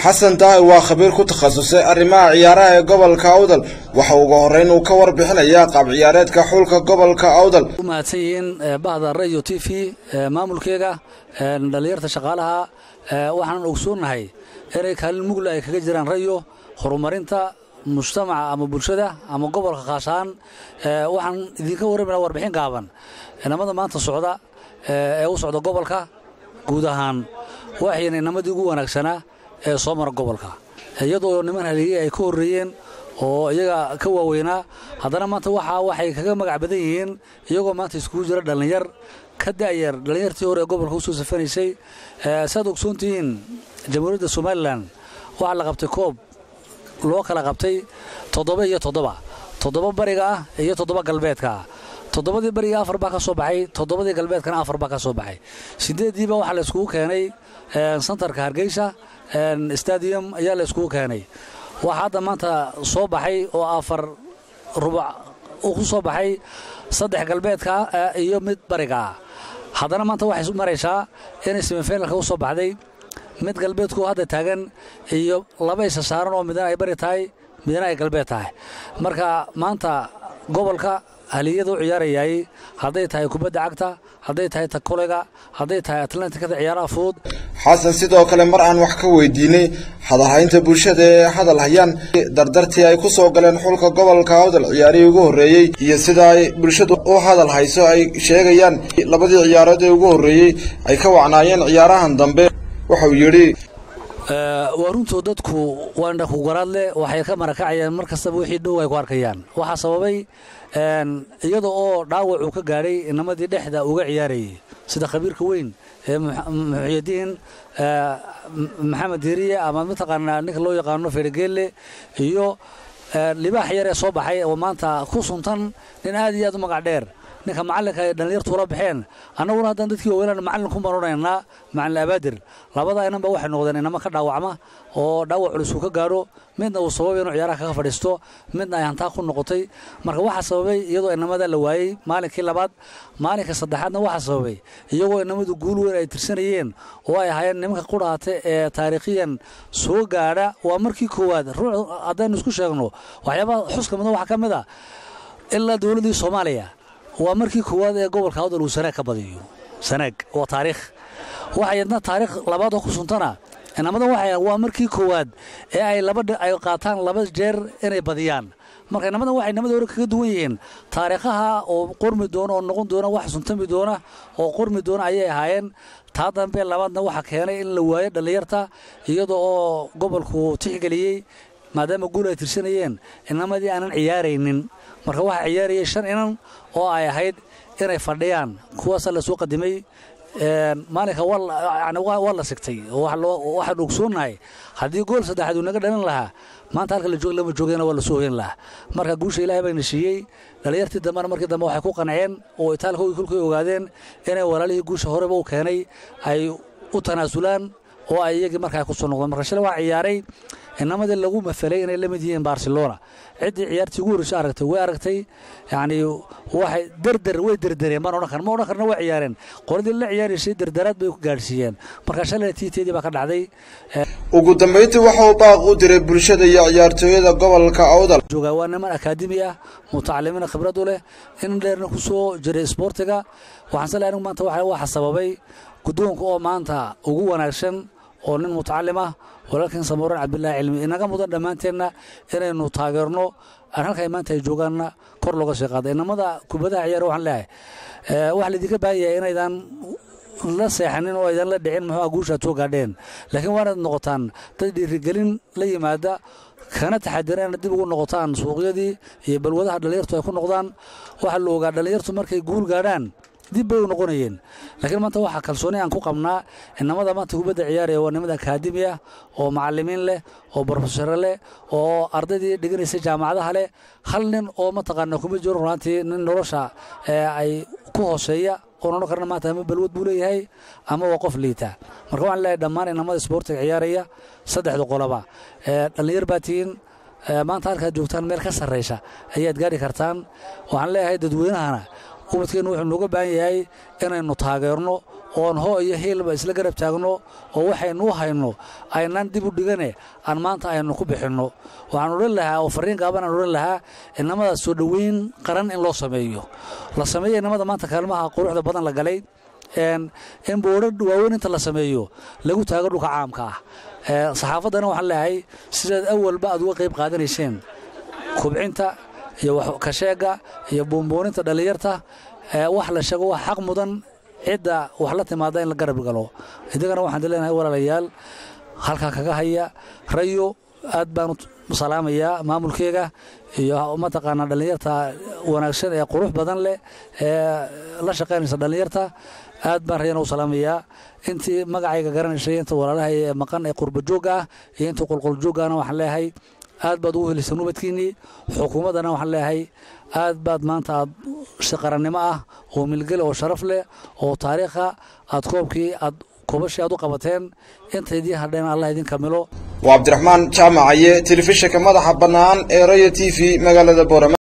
xasan daahir waa khabiir ku takhasusay arrimaha ciyaaraha ee gobolka awdal waxa uga horreyn uu ka warbixinayaa qaab ciyaareedka xulka gobolka awdal u mahadsan yihiin bahda radio t v maamulkeega dhallinyarta shaqaalaha waxaanan ogsoonnahay inay kaalin mugla ay kaga jiraan rayo horumarinta mujtamaca ama bulshada ama gobolka khaas ahaan waxaan idinka warramayna warbixin gaaban inamada maanta socda ee u socda gobolka guud ahaan waxayna inamadii ugu wanaagsanaa ee soo mara gobolka iyadoo niman haliyey ay ka horreeyeen oo iyaga ka waaweynaa haddana maanta waxa waxay kaga magac badan yihiin iyagoo maanta iskugu jira dhallinyar ka da'yar dhallinyartii hore ee gobolka usoo safanaysay saaad ogsoontihiin jamhuuriyadda somalilan waxaa la qabtay koob loo kala qabtay toddoba iyo toddoba toddoba bariga ah iyo toddoba galbeedka ah toddobadii bariga afar baa ka soo baxay toddobadii galbeedkana afar baa ka soo baxay sideeddiiba waxaa la iskugu keenay santarka hargeysa stadium ayaa la iskugu keenay waxaa hadda maanta soo baxay oo afar rubuc uu ku soo baxay saddex galbeedka iyo mid bariga ah haddana maanta waxay maraysaa inay semifinalka u soo baxday mid galbeedku hadda taagan iyo laba isa saaran oo midna ay bari tahay midna ay galbeed tahay marka maanta gobolka haliyada u ciyaarayay hadday tahay kubadda cagta hadday tahay ta kolega hadday tahay atlantikada ciyaaraha fudud xasan sidoo kale mar aan wax ka weydiinay hadalhaynta bulshada ee hadal hayaan dardartii ay ku soo galeen xulka gobolka awdal ciyaarihii ugu horreeyey iyo sida ay bulshadu u hadal hayso ay sheegayaan labadii ciyaarood ee ugu horreeyey ay ka wacnaayeen ciyaarahan dambe wuxuu yidhi waa runtoo dadku waa indhakugaraad leh waxay ka marakacayaan mar kastaba wixii dhow ay ku arkayaan waxaa sababay iyada oo dhaawac uu ka gaadhay inamadii dhexda uga ciyaarayay sida khabiirka weyn ee muxyadiin maxamed diiriye ama mataqaanaa ninka loo yaqaano feregeelle iyo libaax yar ee soo baxay oo maanta ku suntan nin aad iyo aad u magac dheer ninka macallinka ay dhallinyartu ula baxeen annaguna haddaan dadkii waaweynaan macallin ku maranaynaa macallin abaadir labada inanba waxay noqdeen inama ka dhaawacma oo dhaawac culus uu ka gaadho midna uu sababay inuu ciyaaraha kaga fadhiisto midna ay hantaa ku noqotay marka waxaa sababay iyadoo inamada la waayey maalinkii labaad maalinka saddexaadna waxaa sababay iyagoo inamadu guul weyn ay tirsanayeen oo ay ahaayeen nimanka qudhaate ee taariikhiyan soo gaadha waa markii koowaad ruux haddaynu isku sheegno waxyaabaha xuska mudan waxaa ka mid a ilaa dowladdii soomaaliya waa markii koowaad ee gobolka awdal uu sanaag ka badiyo sanaag waa taariikh waxay yadna taariikh labaadoo ku suntana inamadan waxay waa markii koowaad ee ay laba ay qaataan laba jeer inay badiyaan marka inamadan waxay inamada hore kaga duwan yihiin taariikhaha oo qormi doona oo noqon doona wax suntami doona oo qormi doona ayay ahaayeen taa dambe labaadna waxaa keenay in la waayo dhallinyarta iyada oo gobolku tixgeliyey maadaama guul ay tirsanayeen inamadii aanan ciyaaraynin marka waxaa ciyaarayay shan inan oo ay ahayd inay fadhiyaan kuwaasaa lasoo qadimay maalinka waa la sigtay waxaan ogsoonnahay haddii gool saddexaad uu naga dhalin lahaa maanta halka la joog lama joogayna waa lasoo hoyn lahaa marka guusha ilahay bayna siiyey dhallinyartii dambena markii dambe waxay ku qanceen oo itaalkoogii kolkay ogaadeen inay walaalihii guusha horeba u keenay ay u tanaasulaan oo ay iyagii markaa ku soo noqdeen marka shalay waa ciyaaray inamadii lagu mafelay inay la mid yihiin barcelona ciddii ciyaartii ugu horreysay aragtay way aragtay yacni waxay derder way derdereen maan odhan karna ma odhan karna way ciyaareen qoladii la ciyaaraysay derderaad bay ku gaadhsiiyeen marka shalay tiiteedii baa ka dhacday ugu dambayntii waxauu baaq u diray bulshada iyo ciyaartooyada gobolka awdal joogaa waa niman akaademi ah mutacalimiina khibrad u leh in dheerna ku soo jiray isboortiga waxaan sale anigu maanta waxa sababay guddoonka oo maanta ugu wanaagsan oo nin mutacalim ah walaalkan samuuran cabdilaahi cilmi inaga mudan dhammaanteenna inaynu taageerno aan halkay maanta ay joogaanna kor looga sii qaada inamada kubadaha ciyaar waxaan leeyahay waxaa laydinka baahan yahay inaydan la seexanin oo aydan la dhicin muxuu guushaad soo gaadheen laakiin waa inaad noqotaan dad dhiirigelin la yimaada kana taxadira inaad dib ugu noqotaan suuqyadii iyo balwadaha dhallinyartu ay ku noqdaan waxaa la ogaa dhallinyartu markay guul gaadhaan dib bay u noqonayeen laakiin maanta waxaa kalsooni aan ku qabnaa inamada maanta kubadda ciyaaraya waa nimada akaademi ah oo macalimiin leh oo brofesore leh oo ardaydii dhiganaysa jaamacadaha leh hal nin oo mataqaana kuma jiro runaantii nin nolosha ay ku hooseeya oon odhan karna maanta ama balwad buu leeyahay ama waa qof liita marka waxaan leeyahay dhammaan inamada isboortiga ciyaaraya saddexda qoloba dhallinyar baa tihiin maanta halkaad joogtaan meel ka sarraysa ayaad gaari kartaan waxaan leeyahay dadweynahana ubadkeennu wuxuu nooga baahan yahay inaynu taageerno oon hoo iyo hiilba isla garab taagno oo waxaynu u hayno aynaan dib u dhigane aan maanta aynu ku bixinno waxaan odhan lahaa oo fariin gaaban aan odhan lahaa inamada soo dhoweyn qaran in loo sameeyo la sameeyo inamada maanta kaalmaha quruxda badan la galay in boodha waaweyn inta la sameeyo lagu taago dhulka caamka ah saxaafaddana waxaan leeyahay sidaad awalba aad uga qayb qaadanayseen kubcinta iyo kasheega iyo buunbuuninta dhallinyarta wax la sheego wax xaq mudan cidda wax la timaada in la garab galo idigana waxaan leenahay walaalayaal halkaa kaga haya rayo aad baan u salaamayaa maamulkeega iyo mataqaanaa dhallinyarta wanaagsan ee qurux badan leh ee la shaqaynaysa dhallinyarta aad baan rayana u salaamayaa intii magacayga garanaysay inta walaalahay ee maqan ee qurbajoogga ah iyo inta qulquljooggaana waxaan leeyahay aad baad ugu helisay nubadkiinnii xukuumaddana waxaan leeyahay aad baad maanta aad si qarannimo ah oo milgel oo sharaf leh oo taariikha aad koobkii aad koobashii aad u qabateen intaydii hadheen allah idin kamilo waa cabdiraxmaan jaamacaye telefishinka madaxa bannaan ee raya t v magaalada boorama